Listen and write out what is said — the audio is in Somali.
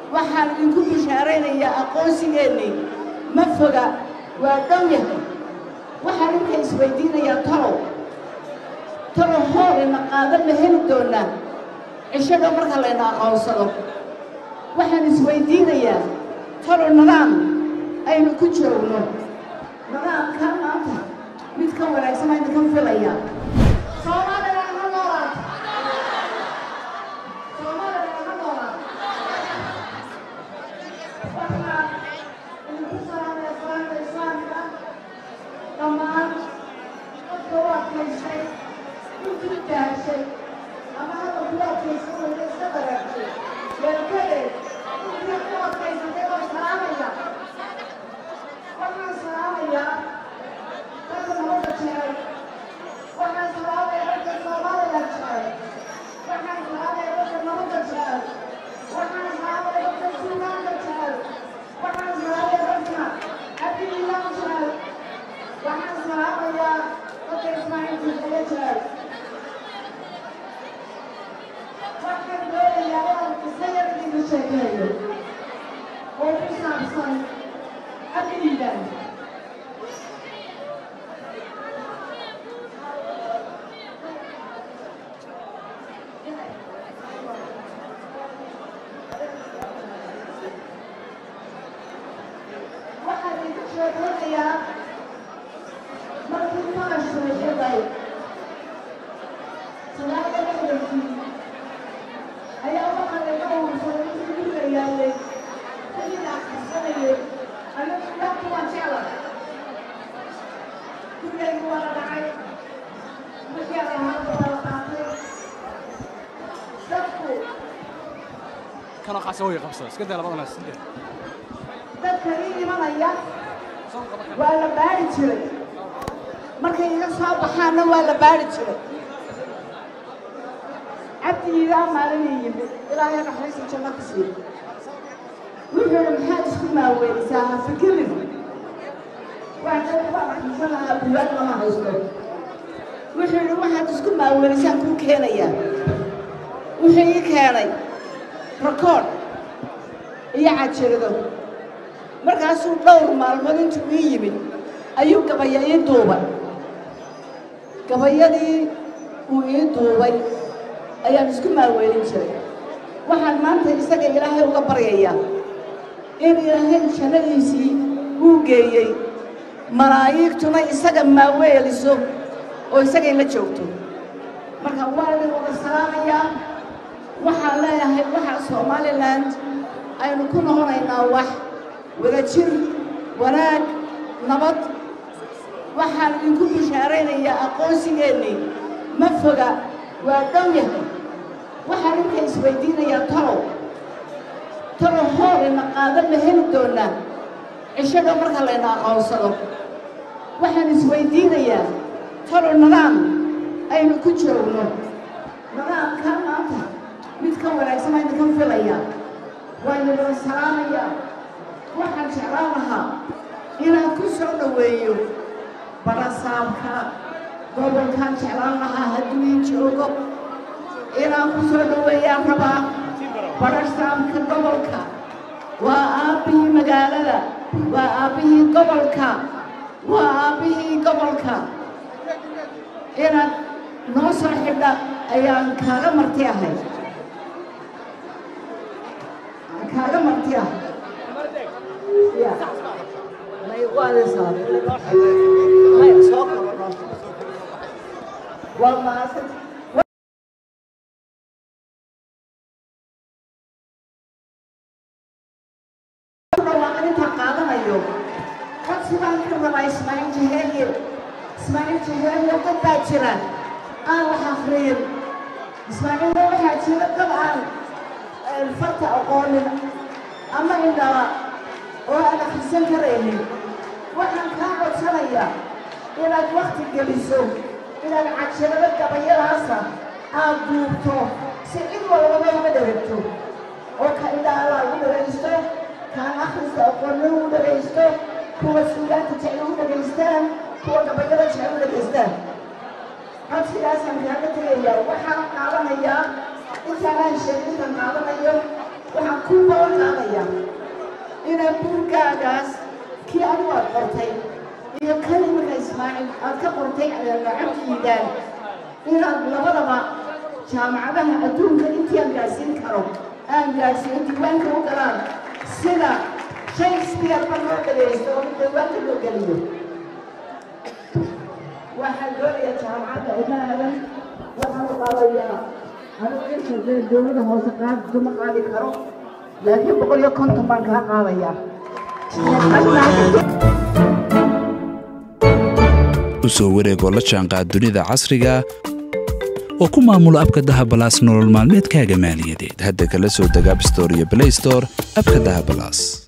waxaan idinku bishaaraynayaa aqoonsigeennii ma foga waa dhow yahay waxaan idinka isweydiinayaa talow talow hoolina qaadan ma heli doonaa cishadho marka layna aqoonsado waxaan isweydiinayaa talow nidaam aynu ku joogno nidaamkaa maanta mid ka wanaagsan aynu ka filayaa soomaaliya ha noolaato soomaaliya ha noolaato waxaan idinku salaamaya salaamta islaamka dhammaan dadka u adkaystay intii daashay ama hadda ku adkaysan weyda iska dareertay weelkadeed intii ku adkaysatay oo salaamaya waxaan salaamayaa dadka nabadda jecel waxaan salaamaya dadka soomaaliya jecel waxaan salaamaya dadka nabadda jecel waxaan salaamaya dadka suugaanka jecel waxaan salaamaya dadka cabdiilaan jecel waxaan salaamayaa dadka ismaaciil jilciye jecel waxaan doonayaa inaan isayar idinka sheekeeyo oo ku saabsan cabdiilaan waxaan idinku sheekeynayaa markii maashu xidhay salaada dhexdeedii ayaa waxaa laga uursaday intii guriga yaalay sidii la akhrisanayay anigu ilaahku waan jecla gurigaygu waa la dhacay wixii aan ahaaba waa la qaatay dadku kanoo qaasa way qabsada iska daa labadana iska daa dadka ii imanaya waa la baari jiray markay iga soo baxaanna waa la baari jiray cabdi iidaa maalinii yimid ilaahay naxariista janno ku siiyo wuxuu yidhi maxaad isku maaweynaysaa ha fikirin waxaan waa xaqiisan lahaa buugaag lama haysto wuxuu yidhi waxaad isku maaweynaysaa kuu keenayaa wuxuu ii keenay rakood iyo cajirado markaasuu dhowr maalmood intuu ii yimid ayuu gabaya ii duubay gabayadii uu ii duubay ayaan isku maaweelin jiray waxaan maanta isaga ilaahay uga baryayaa in ilaahay jannadiisii uu geeyey malaa'iigtuna isaga maaweeliso oo isagay la joogto marka waa idin wada salaamayaa waxaan leeyahay waxaa somalilan aynu ku noqonaynaa wax wadajir wanaag nabad waxaan idinku bishaaraynayaa aqoonsigeennii ma foga waa dhow yahay waxaan idinka isweydiinayaa talow talow hoolina qaadan ma heli doonaa cishadho marka layna aqoonsado waxaan isweydiinayaa talow nidaam aynu ku joogno nidaamkaa maanta mid ka wanaagsan aynu ka filayaa waynu wada salaamayaa waxaan jeclaan lahaa inaan ku soo dhoweeyo barasaabka gobolkaan jeclaan lahaa hadduu ii joogo inaan ku soo dhoweeyaan rabaa barasaabka gobolka waa aabbihii magaalada waa aabbihii gobolka waa aabbihii gobolka inaad noo soo xidha ayaan kaaga marti ahay kaaga marti ah ya may waadaysaa may soo qabanno waa mahadsan dhawaaqa intaan qaadanayo codsi baan ka rabaa ismaaciil jaheeliye ismaaciil jaheeliye dad baa jira aan wax akriyin ismaaciilna waxaa jira dad aan farta aqoonin ama indhala oo aan akhrisan karaynin waxaan kaa codsanayaa inaad wakti geliso inaad cajirado gabayadaasa aad duubto si cid walbaba uga dheragto oo ka indhaala ugu dhagaysto kaan akhrista aqoonna ugu dhagaysto kuwa suugaanta jecel ugu dhagaystaan kuwa gabayada jecel u dhagaystaan codsigaasaan kaaga tegayaa waxaan qaadanayaa intaanaan sheegin intaan qaadanayo waxaan ku balan qaadayaa inaad buurgaagaas kii adigu aad qortay iyo kan iminka ismaaciil aad ka qortay lacagtiidaan inaad labadaba jaamacadaha adduunka intii aan gaadhsiin karo aan gaadhsiiyo diiwaanka u galaan sida shakespeare ba loo dhagaysto oo diiwaanka loo geliyo waxaan doonayaa jaamacadda ilaadan waxaan u qaadayaa anigu inta dowladda hoose qaad kuma qaadi karo laakiin boqol iyo konton baan kaa qaadayaa u soo wareegoo la jaanqaad dunida casriga oo ku maamulo abka dahabalaas nolol maalmeedkaaga maaliyadeed hadda kala soo deg abstore iyo blaystore abka dahabalaas